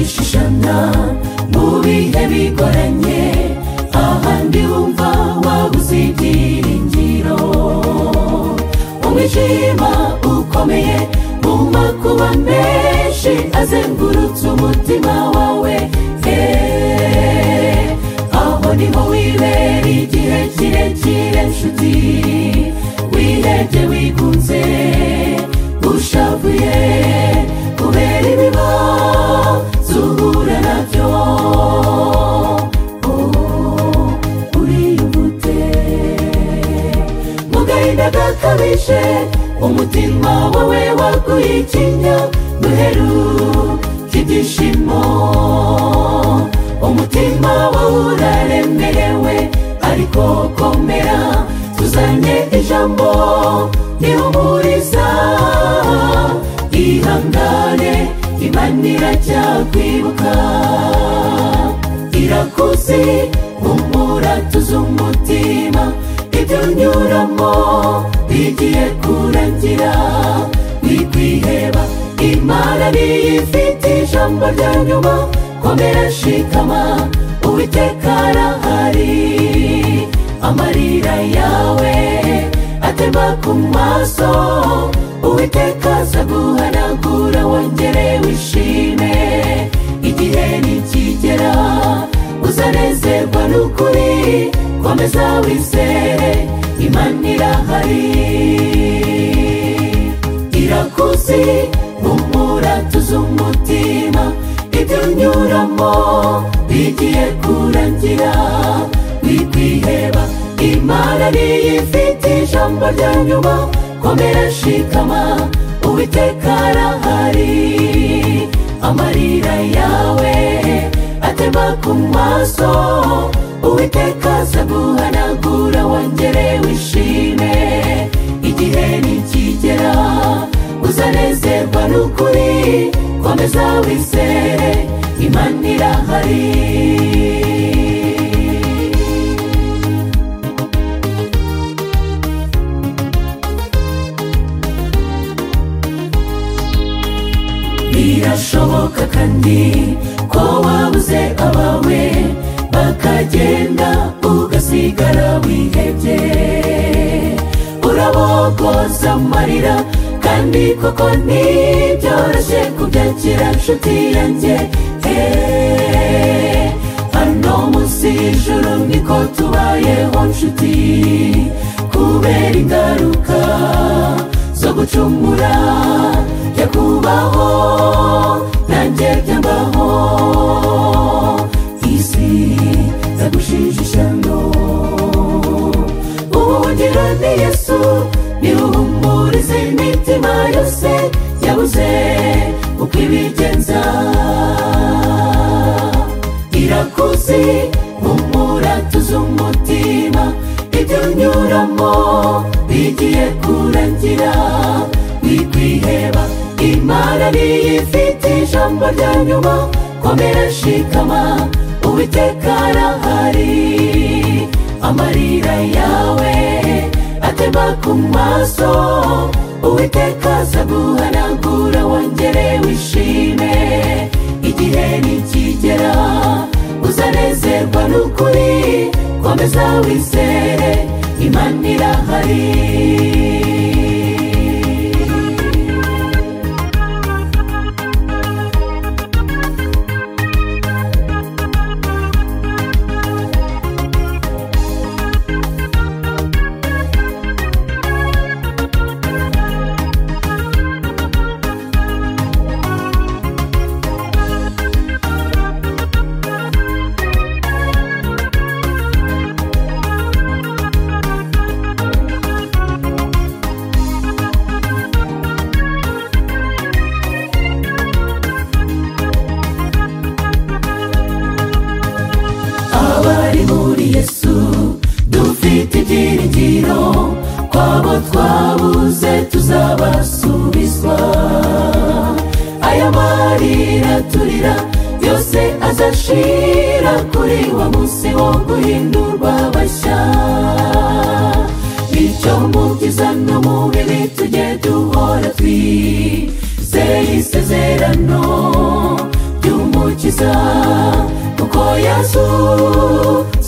imana mu bihe bigoranye ahandi wumva waba uzibyiringiro umwijima ukomeye mu makuba menshi azengurutse umutima wawe eh, aho niho wibera igihe kirekire nshuti wihebye wigunze ushavuye kubera ibibazo uhura nabyo Oh, uriyubute mu gahinda gakabije umutima wawe waguye ikinya duheruka ibyishimo umutima wawe uraremerewe ariko komera tuzanye ijambo rihumuriza ihangane imana irajya kwibuka irakuzi humura tuzi umutima ibyo unyuramo bigiye kurangira wikwiheba imana niyo ifite ijambo rya nyuma komera shikama uwiteka arahari amarira yawe atema ku maso uwiteka aza guhanagura wongere wishime igihe nikigera uzanezerwa n'ukuri komeza wizere imana irahari irakuzi humura tuzi umutima ibyo unyuramo bigiye kurangira wikwiheba imana niyo ifite ijambo rya nyuma komera shikama uwiteka arahari amarira yawe atema ku maso uwiteka aza guhanagura wongere wishime igihe nikigera uzanezerwa n'ukuri komeza wizere imana irahari birashoboka kandi ko wabuze abawe bakagenda ugasigara wihebye urabogoza amarira kandi koko ntibyoroshye kubyakira nshuti yanjye Eh, hano munsi y'ijuru niko tubayeho nshuti kubera ingaruka zo gucumura ya kubaho nanjye byambaho isi zagushije ishyano ubuhungiro ni yesu niwe uhumuriza imitima yose yabuze uko ibigenza irakuzi humura tuzi umutima ibyo unyuramo bigiye kurangira wikwiheba imana niyo ifite ijambo rya nyuma komera shikama uwiteka arahari amarira yawe atema ku maso uwiteka aza guhanagura wongere wishime igihe nikigera uzanezerwa n'ukuri komeza wizere imana irahari abari muri yesu dufite ibyiringiro kwabo twabuze tuzabasubizwa aya marira turira yose azashira kuri wa munsi wo guhindurwa bashya bityo mu byiza no mu bibi tujye duhora twizeye isezerano ry'umucyo adukiza kuko yesu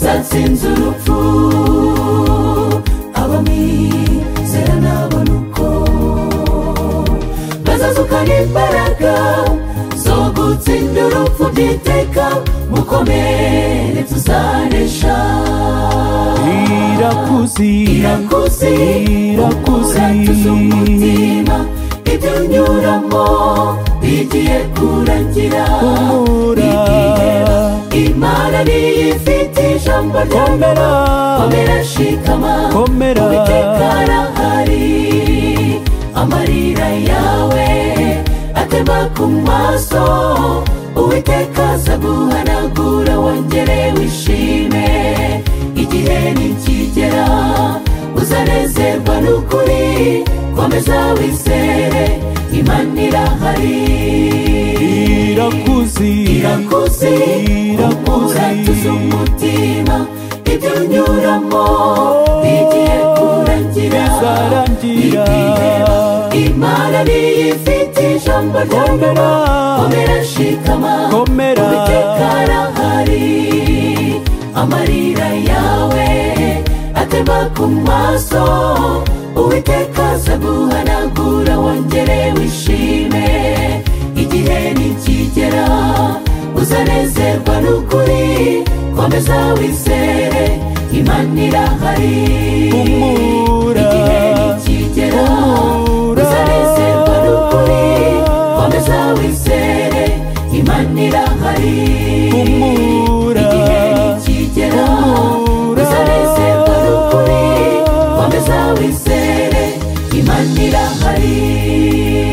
zatsinze urupfu abamizera nabona uko bazazukana imbaraga zo gutsinda urupfu by'iteka mukomere tuzaresha irakuzira irakuzi Irakuzi. uratuza umutima ibyo unyuramo bigiye kurangira Humura. Igihera, imana niyo ifite ijambo komera ryomera komera shikama Komera. uwiteka arahari amarira yawe atema ku maso uwiteka aza guhanagura wongere wishime igihe nikigera uzanezerwa n'ukuri komeza wizere imana irahari irakuzira irakuzi Irakuzi. uratuza umutima ibyo unyuramo bigiye kurangira bizarangira. Nitiheba, imana niyo ifite ijambo ryomera Komera. komera shikama Komera. uwiteka arahari amarira yawe atema ku maso uwiteka aza guhanagura wongere wishime igihe nikigera uzanezerwa n'ukuri komeza wizere imana irahari Humura. igihe nikigera Humura. uzanezerwa n'ukuri komeza wizere imana irahari Humura. igihe nikigera Humura. uzanezerwa n'ukuri komeza wizere imana irahari